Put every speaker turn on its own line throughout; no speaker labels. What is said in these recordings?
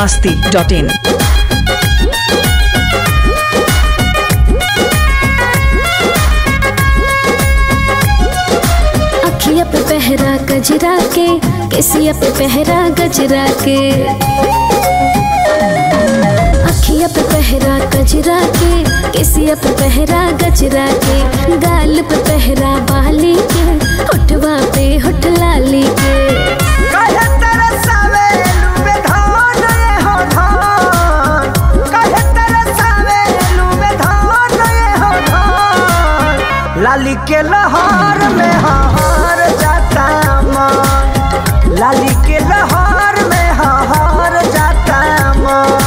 masti.in.
अखिया पे पहरा गजरा के केसिया पे पहरा गजरा के अखिया पे पहरा गजरा के केसिया पे पहरा गजरा के गाल पे पहरा बाली के होठवा पे होठ लाली के
कहे तरसावे लुबे धान ये हो धान कहे तरसावे लुबे धान ये हो धान लाली के लहर में हार जाता मन लाली के लहर में हार जाता मन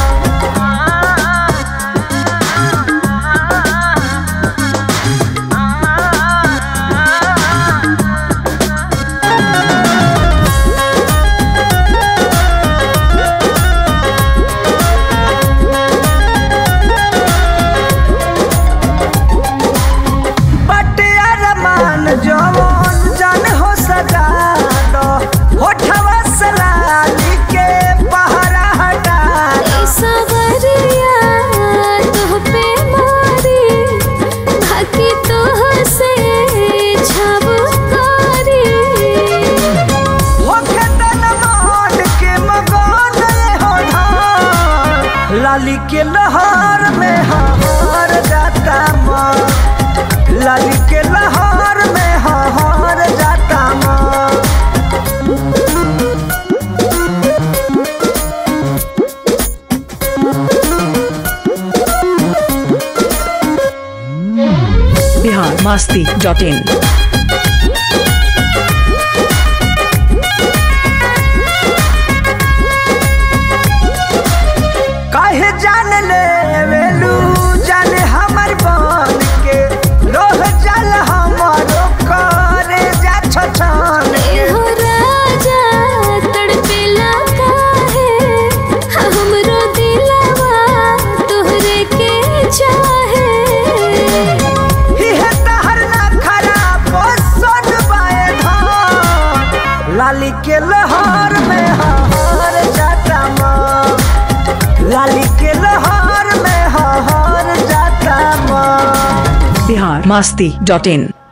बटे अरमान जवान जान हो सजा दो होठवा सलाली के पहरा हटा दो।
सवरिया तुह पे मारी बाकी तुह से छबकारी
होखे तन मान के मगन ये हो धान लाली के लहर में हार जाता मन लाली के लहर में हार जाता मन
Bihar masti.in.
काहे जान ले वेलू जान हमर बन के रोह जल हमारो करे जा छछन के
हो राजा तड़पेला काहे हमरो दिलवा तोहरे के चाहे
ही है तहर ना खराब सोन बाए धान लाली के लहर में हार जाता माँ लाली के लहर में हार जाता माँ
Bihar masti.in.